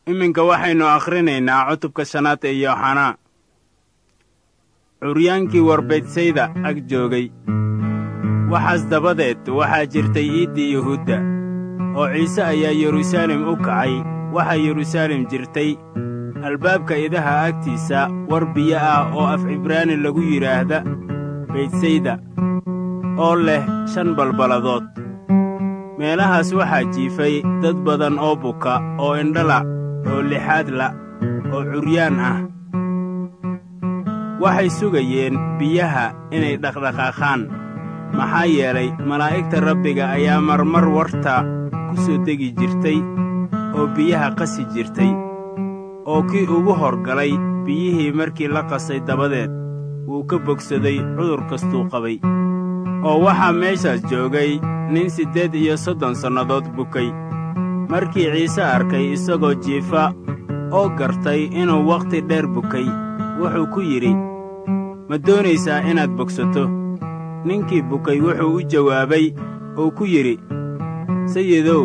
iminka waxaynu akhrinaynaa cutubka shanaad ee yooxanaa curyaankii warbaydsayda ag joogay waxaas dabadeed waxaa jirtay iiddii yuhuudda oo ciise ayaa yeruusaalem u kacay waxaa yeruusaalem jirtay albaabka idaha agtiisa war biyo ah oo af cibraani lagu yidhaahda baydsayda oo leh shan balballadood meelahaas waxaa jiifay dad badan oo buka oo indhala oo lixaadla oo curyaan ah waxay sugayeen biyaha inay dhaqdhaqaaqaan maxaa yeelay malaa'igta rabbiga ayaa marmar warta ku soo degi jirtay oo biyaha qasi jirtay oo kii ugu horgalay biyihii markii la qasay dabadeed wuu ka bogsaday cudur kastuu qabay oo waxaa meeshaas joogay nin siddeed iyo soddon sannadood bukay markii ciise arkay isagoo jiifa oo gartay inuu wakhti dheer bukay wuxuu ku yidhi ma doonaysaa inaad bogsato ninkii bukay wuxuu u jawaabay oo ku yidhi sayidow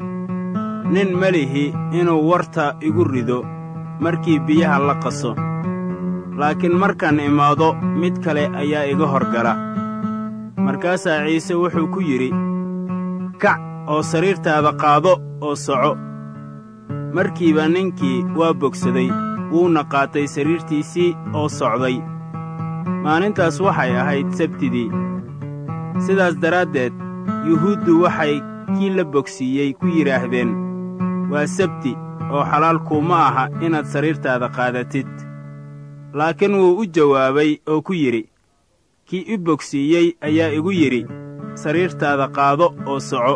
nin melihi inuu warta igu rido markii biyaha la qaso laakiin markaan imaado mid kale ayaa iga horgala markaasaa ciise wuxuu ku yidhi kac oo sariirtaada qaado oo soco markiiba ninkii waa bogsaday wuuna qaatay sariirtiisii oo socday maalintaas waxay ahayd sabtidii sidaas daraaddeed yuhuuddu waxay kii la bogsiiyey ku yidhaahdeen waa sabti oo xalaal kuuma aha inaad sariirtaada qaadatid laakiin wuu u jawaabay oo ku yidhi kii i bogsiiyey ayaa igu yidhi sariirtaada qaado oo soco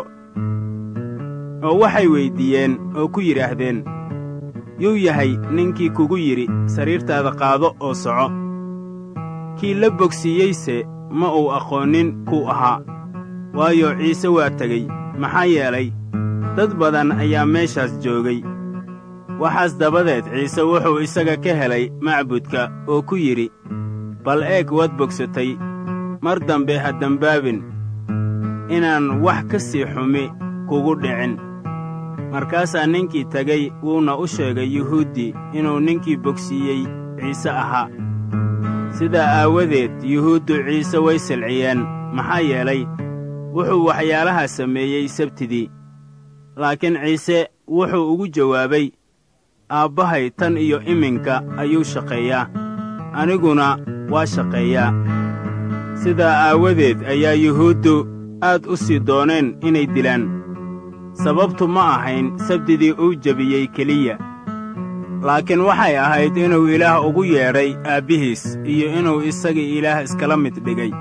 oo waxay weyddiiyeen oo ku yidhaahdeen yuu yahay ninkii kugu yidhi sariirtaada qaado oo soco kii la bogsiiyeyse ma uu aqoonnin kuu ahaa waayo ciise waa tegey maxaa yeelay dad badan ayaa meeshaas joogay waxaas dabadeed ciise wuxuu isaga ka helay macbudka oo ku yidhi bal eeg waad bogsatay mar dambe ha dembaabin inaan wax ka sii xumi kugu dhicin markaasaa ninkii tegey wuuna u sheegay yuhuuddii inuu ninkii bogsiiyey ciise ahaa sidaa aawadeed yuhuuddu ciise way silciyeen maxaa yeelay wuxuu waxyaalahaa sameeyey sabtidii laakiin ciise wuxuu ugu jawaabay aabbahay tan iyo iminka ayuu shaqeeyaa aniguna waa shaqeeyaa sidaa aawadeed ayaa yuhuuddu aad u sii dooneen inay dilaan sababtu ma ahayn sabdidii uu jebiyey keliya laakiin waxay ahayd inuu ilaah ugu yeedhay aabbihiis iyo inuu isagii ilaah iskala mid dhigay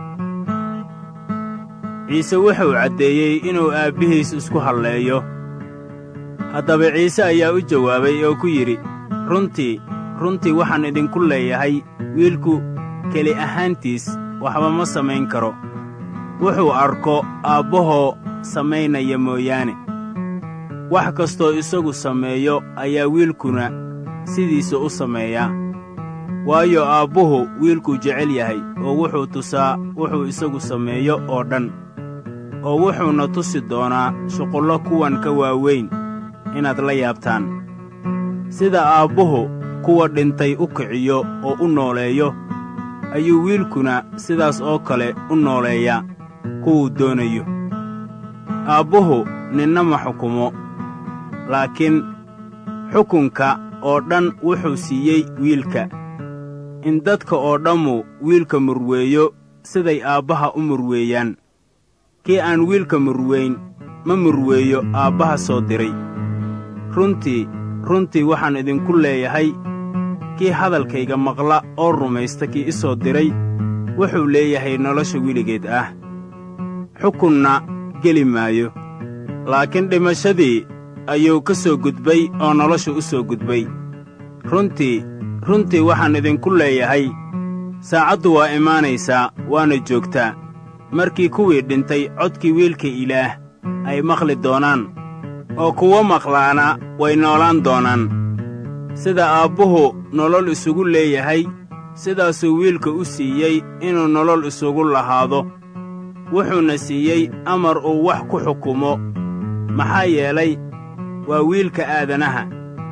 ciise wuxuu caddeeyey inuu aabbihiis isku halleeyo haddaba ciise ayaa u jawaabay oo ku yidhi runtii runtii waxaan idinku leeyahay wiilku keli ahaantiis waxba ma samayn karo wuxuu arko aabbahoo samaynaya mooyaane wax kastoo isagu sameeyo ayaa wiilkuna sidiisa u sameeyaa waayo aabbuhu wiilkuu jecel yahay oo wuxuu tusaa wuxuu isagu sameeyo oo dhan oo wuxuuna tusi doonaa shuqullo kuwan ka waaweyn inaad la yaabtaan sida aabbuhu kuwa dhintay u kiciyo oo u nooleeyo ayuu wiilkuna sidaas oo kale u nooleeyaa kuwuu doonayo aabbuhu ninna ma xukumo laakiin xukunka oo dhan wuxuu siiyey wiilka in dadka oo dhammu wiilka murweeyo siday aabbaha u murweeyaan kii aan wiilka murweyn ma murweeyo aabbaha soo diray runtii runtii waxaan idinku leeyahay kii hadalkayga maqla oo rumaysta kii i soo diray wuxuu leeyahay nolosha weligeed ah xukunna geli maayo laakiin dhimashadii ayuu ka soo gudbay oo nolosha u soo gudbay runtii runtii waxaan idinku leeyahay saacaddu waa imaanaysaa waana joogtaa markii kuwii dhintay codkii wiilka ilaah ay maqli doonaan oo kuwo maqlaana way noolaan doonaan sida aabbuhu nolol isugu leeyahay sidaasuu wiilka u siiyey inuu nolol isugu lahaado wuxuuna siiyey amar uu wax ku xukumo maxaa yeelay waa wiilka aadanaha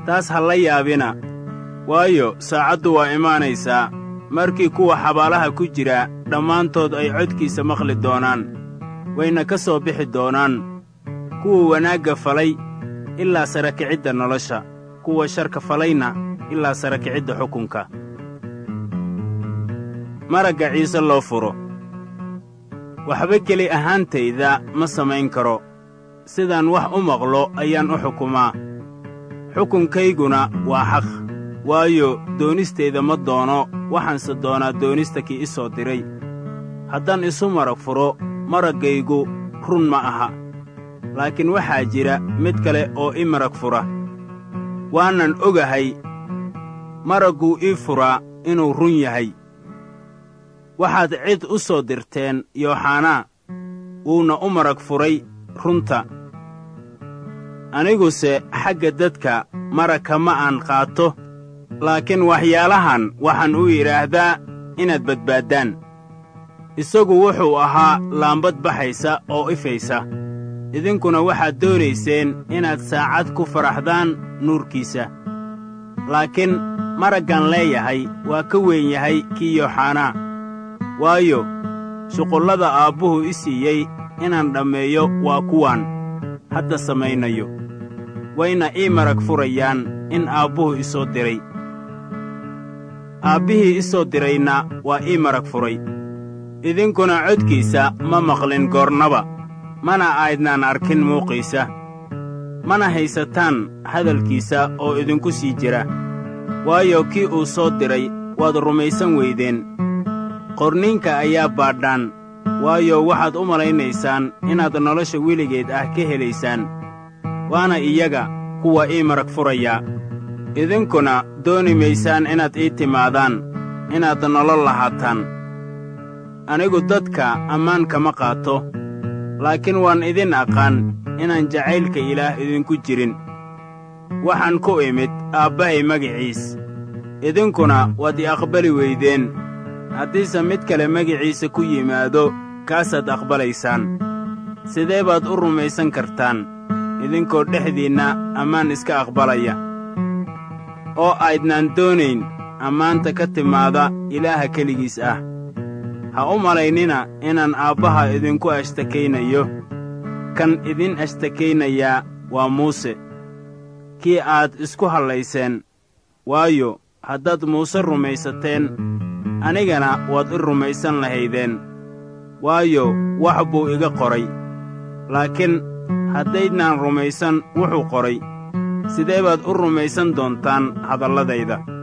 taas ha la yaabina waayo saacaddu waa imaanaysaa markii kuwa xabaalaha ku jira dhammaantood ay codkiisa maqli doonaan wayna ka soo bixi doonaan kuwa wanaagga falay ilaa sara kicidda nolosha kuwa sharka falayna ilaa sara kicidda xukunka maragga ciise loo furo waxba keli ahaantayda ma samayn karo sidaan wax u maqlo ayaan u xukumaa xukunkayguna waa xaq waayo doonistayda ma doono waxaanse doonaa doonista kii i soo diray haddaan isu marag furo maraggaygu run ma aha laakiin waxaa jira mid kale oo i marag fura waanan ogahay maragguu ii furaa inuu run yahay waxaad cid u soo dirteen yooxanaa wuuna u marag furay runta aniguse xagga dadka maragka ma aan qaato laakiin waxyaalahan waxaan u yidhaahdaa inaad badbaaddaan isagu wuxuu ahaa laambad baxaysa oo ifaysa idinkuna waxaad doonayseen inaad saacad ku faraxdaan nuurkiisa laakiin maraggan leeyahay waa ka weyn yahay kii yooxanaa waayo shuqullada aabbuhu i siiyey inaan dhammeeyo waa kuwaan hadda samaynayo wayna ii marag furayaan in aabbuhu i soo diray aabbihii i soo dirayna waa ii marag furay idinkuna codkiisa ma maqlin goornaba mana aydnaan arkin muuqiisa mana haysataan hadalkiisa oo idinku sii jira waayo kii uu soo diray waad rumaysan weydeen qorniinka ayaa baadhaan waayo waxaad u malaynaysaan inaad nolosha weligeed ah ka helaysaan waana iyaga kuwa ii marag furaya idinkuna dooni maysaan inaad ii timaadaan inaad nolol lahaataan anigu dadka ammaan kama qaato laakiin waan idin aqaan inaan jacaylka ilaah idinku jirin waxaan ku imid aabbahay magiciis idinkuna waad i aqbali weydeen haddiise mid kale magiciisa ku yimaado kaasaad aqbalaysaan sidee baad u rumaysan kartaan idinkoo dhexdiinna ammaan iska aqbalaya oo aydnaan doonayn ammaanta ka timaada ilaaha keligiis ah ha u malaynina inaan aabbaha idinku ashtakaynayo kan idin ashtakaynayaa waa muuse kii aad isku hallayseen waayo haddaad muuse rumaysateen anigana waad i rumaysan lahaydeen waayo wax buu iga qoray laakiin haddaydnaan rumaysan wuxuu qoray sidee baad u rumaysan doontaan hadalladayda